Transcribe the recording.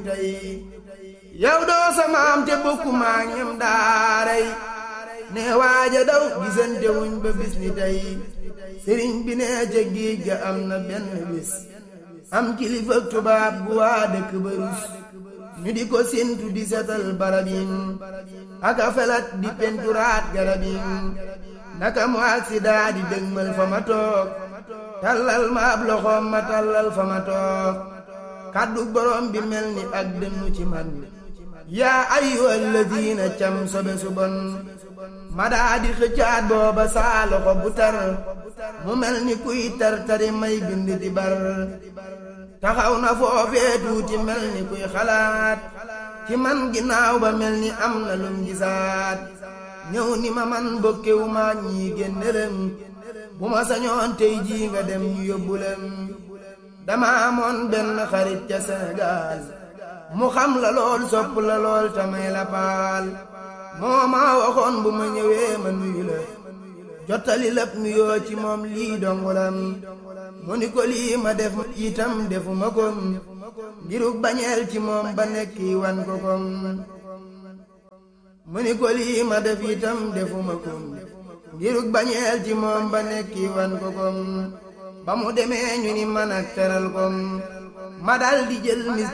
tey yow doo samaam te bokku maa ñem daaray ne waaja daw gisante wuñ ba bis ni tey sëriñ bi ne ca géej ga am na benn bis am kilifa tubaab bu waa dëkk ba rus ñu di ko séntu di setal barab yi aka felat di penturaat garab yi naka mu accident di dëgmal fa ma toog tallal ma ab loxoom ma tallal fa ma toog kàddu borom bi mel ni ak dënnu ci man yaa ayyuhal ladina cam sobe su bon ma daa di xëccaat booba saa loxo bu tar mu mel ni kuy tar tari may bind di bar taxaw na foofee tuuti mel ni kuy xalaat ci man ginnaaw ba mel ni am na lum gisaat ñëw ni ma man bokkewu ma ñii génnelem bu ma sañoon tey jii nga dem ñu yóbbulem dama amoon benn xarit ca Sénégal mu xam la lool sopp la lool tamay la paal moo ma waxoon bu ma ñëwee ma nuyu la jottali lépp nuyoo ci moom lii dongulam mu ni ko lii ma def itam defuma ko ngiruk bañeel ci moom ba nekki wan ko kom mu ni ko lii ma def itam defuma ko ngiruk bañeel ci moom ba nekki wan ko kom ba mu demee ñu ni man ak teral kom ma dal di jël mis